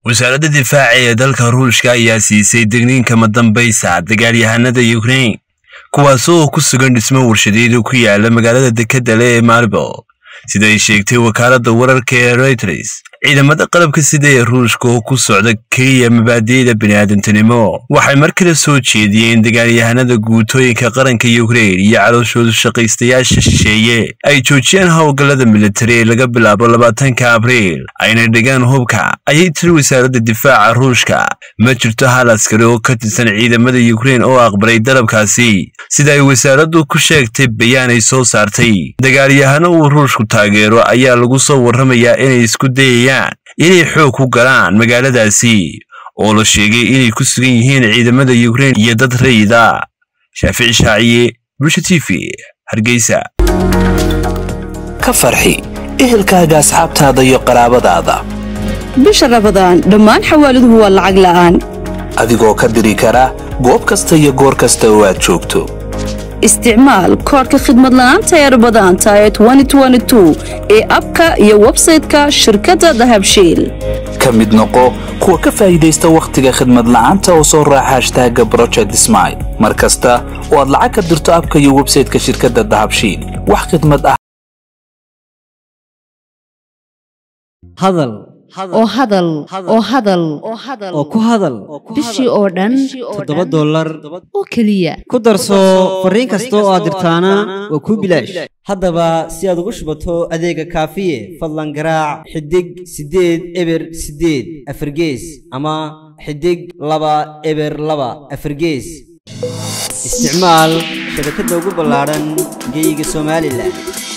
wasaaradda difaaca ee dalka ruushka ayaa siisay degniinka madambaysa dagaalyahanada yukrain kuwaasoo ku sugan dhismo warshadeedu ku yaala magaalada dekedale ee maribel sida ay sheegtay wakaaladda wararka ee reuters ciidamada qalabka sida ee ruushka oo ku socda keliya mabaadi'da bini'aadantinimo waxay mar kale soo jeediyeen dagaalyahanada guutooyinka qaranka yukrain iyo calooshoodu shaqaystayaasha shisheeye ay joojiyaan howlgallada militari ee laga bilaabo labaatanka abriil ayna dhigaan hubka ayay tiri wasaaradda difaaca ruushka ma jirto hal askari oo ka tirsan ciidamada yukrain oo aqbalay dalabkaasi sida ay wasaaraddu ku sheegtay bayaan ay soo saartay dagaalyahano uu ruushku taageero ayaa lagu soo warramayaa inay isku dayayaan inay xoog ku galaan magaaladaasi oo la sheegay inay ku sugan yihiin ciidamada yukrain iyo dad rayida shaafici shaaciye bulsha t v hargeysa ka farxi ehelkaaga asxaabtaada iyo qaraabadaada bisha rabadaan dhammaan xawaaladuhu waa lacag la'aan adigoo ka diri kara goob kasta iyo goor kasta oo aad joogto isticmaal koodhka khidmad la'aanta ee rabadaanta ee ee abka iyo websayte-ka shirkadda dahabshiil ka mid noqo kuwa ka faa'iidaysta wakhtiga khidmad la'aanta oo soo raaca hashtaaga broject smail mar kasta oo aad lacag ka dirto abka iyo websayte-ka shirkadda dahabshiil wax khidmad ah hadal oo hadal oo hadal oo ku hadal bishii oo dhan toddoba dollar oo keliya ku darso fariin kasta oo aad dirtaana waa kuu bilaash haddaba si aad ugu shubato adeega kaafiye fadlan garaac xidig siddeed eber siddeed afargees ama xidig laba eber laba afargees isticmaal shabakadda ugu ballaadhan geyga somalilan